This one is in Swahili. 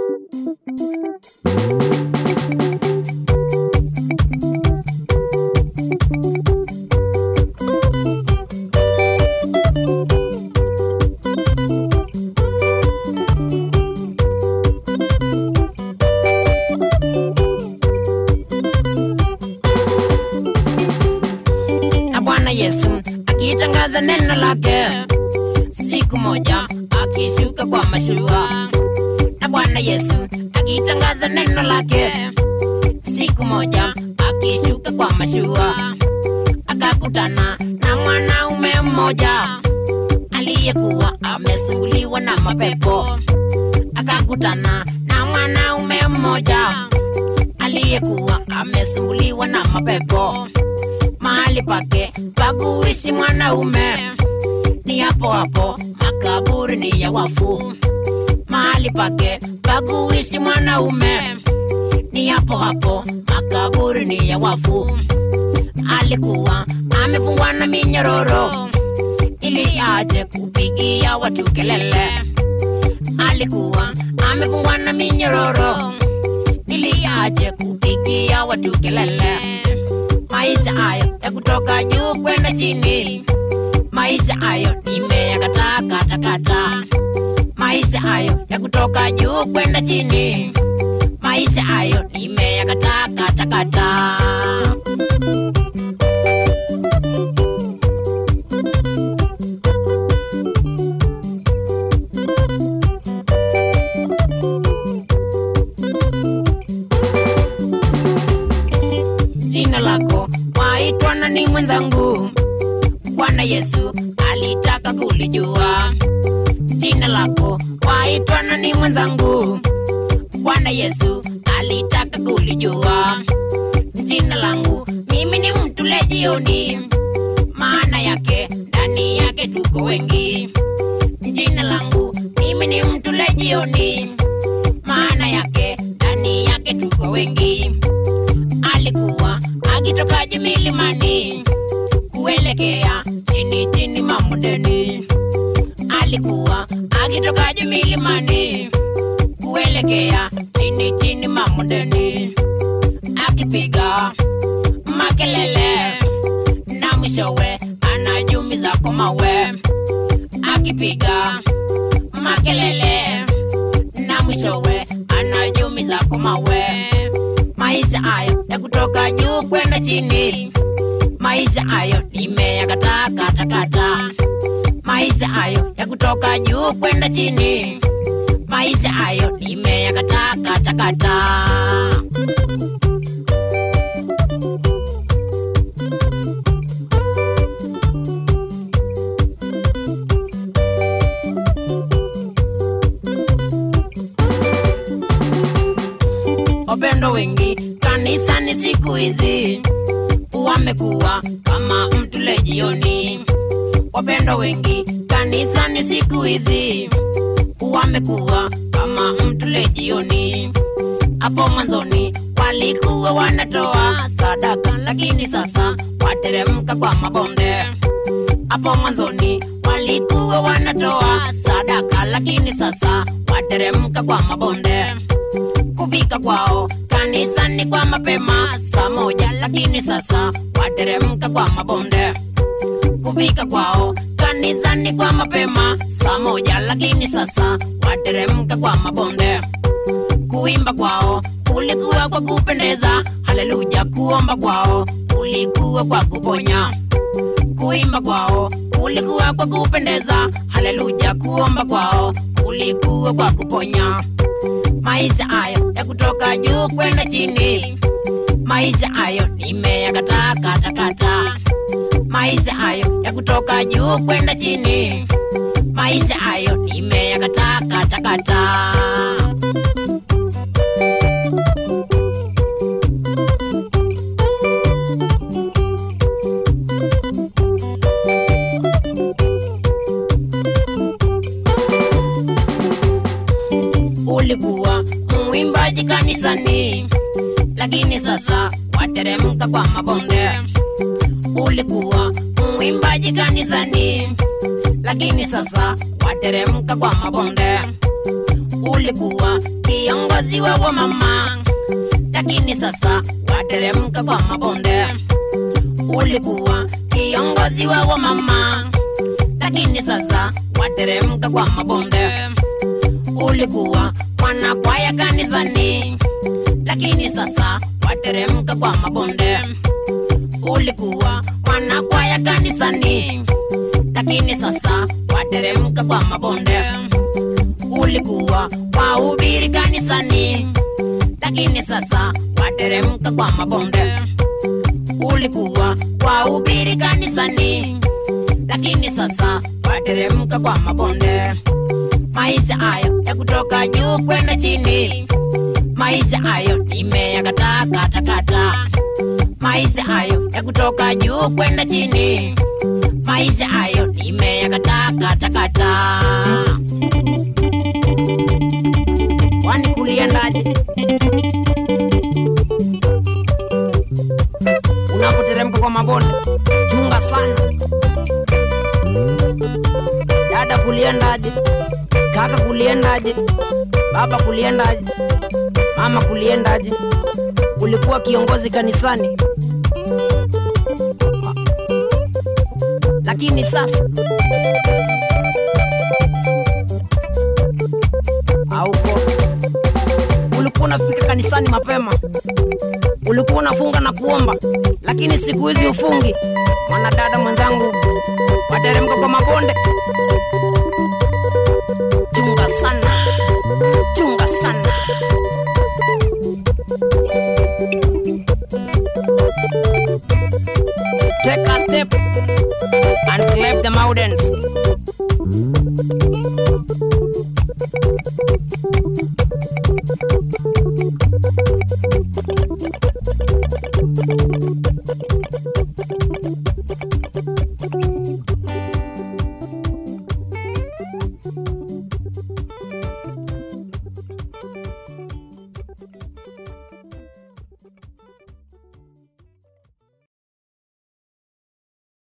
na Bwana Yesu akitangaza neno lake, siku moja akishuka kwa mashua. Na Bwana Yesu akitangaza neno lake, siku moja akishuka kwa mashua, akakutana na mwanaume mmoja aliyekuwa amesumbuliwa na mapepo. Akakutana na mwanaume mmoja aliyekuwa amesumbuliwa na mapepo mahali pake pa kuishi mwanaume ni hapo hapo makaburi ni ya wafu. Mahali pake pa kuishi mwanaume ni hapo hapo makaburi ni ya wafu. Alikuwa amefungwa na minyororo ili aje kupigia watu kelele. Alikuwa amefungwa na minyororo ili aje kupigia watu kelele maisha hayo ya kutoka juu kwenda chini, maisha hayo nimeyakataa katakata. Maisha hayo ya kutoka juu kwenda chini, maisha hayo nimeyakataa katakata. Jina lako waitwa nani mwenzangu? Bwana Yesu alitaka kulijua jina lako waitwa nani mwenzangu? Bwana Yesu alitaka kulijua jina langu. Mimi ni mtu lejioni, maana yake ndani yake tuko wengi. Jina langu mimi ni mtu lejioni, maana yake ndani yake tuko wengi alikuwa akitoka juu milimani kuelekea chini chini mamudeni. Alikuwa akitoka juu milimani kuelekea chini chini mamudeni, akipiga makelele na mwishowe anajumiza kwa mawe, akipiga makelele na mwishowe anajumiza kwa mawe maisha hayo ya kutoka juu kwenda chini, maisha hayo nimeyakataa katakata. Maisha hayo ya kutoka juu kwenda chini, maisha hayo nimeyakataa katakata. wapendo wengi kanisani siku hizi wamekuwa kama mtu lejioni. Wapendo wengi kanisani siku hizi wamekuwa kama mtu lejioni. Hapo mwanzoni walikuwa wanatoa sadaka, lakini sasa wateremka kwa mabonde. Hapo mwanzoni walikuwa wanatoa sadaka, lakini sasa wateremka kwa mabonde kufika kwao kanisani kwa mapema saa moja, lakini sasa wateremka kwa mabonde. Kufika kwao kanisani kwa mapema saa moja, lakini sasa wateremka kwa mabonde. Kuimba kwao kulikuwa kwa kupendeza, haleluya. Kuomba kwao kulikuwa kwa kuponya. Kuimba kwao kulikuwa kwa kupendeza, haleluya. Kuomba kwao kulikuwa kwa kuponya maisha hayo ya kutoka juu kwenda chini, maisha hayo nimeyakataa katakata. Maisha hayo ya kutoka juu kwenda chini, maisha hayo nimeyakataa katakata. ulikuwa mwimbaji kanisani, lakini sasa wateremka kwa mabonde. Ulikuwa mwimbaji kanisani, lakini sasa wateremka kwa mabonde. ulikuwa kiongozi wa wamama, lakini sasa wateremka kwa mabonde. Ulikuwa kiongozi wa wamama, lakini sasa wateremka kwa mabonde. Ulikuwa mwanakwaya kanisani, lakini sasa wateremka kwa mabonde. Ulikuwa mwanakwaya kanisani, lakini sasa wateremka kwa mabonde. Ulikuwa wahubiri kanisani, lakini sasa wateremka kwa mabonde. Ulikuwa wahubiri kanisani, lakini sasa wateremka kwa mabonde. Maisha hayo ya kutoka juu kwenda chini, maisha hayo nimeyakataa kata kata. Maisha hayo ya kutoka juu kwenda chini, maisha hayo nimeyakataa kata kata. Kwani kuliendaje? Unapoteremka kwa mabonde, chunga sana. Dada, kuliendaje? Kaka, kuliendaje? Baba, kuliendaje? Mama, kuliendaje? Ulikuwa kiongozi kanisani, lakini sasa hauko. Ulikuwa unafika kanisani mapema, ulikuwa unafunga na kuomba, lakini siku hizi ufungi. Mwanadada mwenzangu, wateremka kwa mabonde, chunga sana, chunga sana. Take a step and clap the mountains.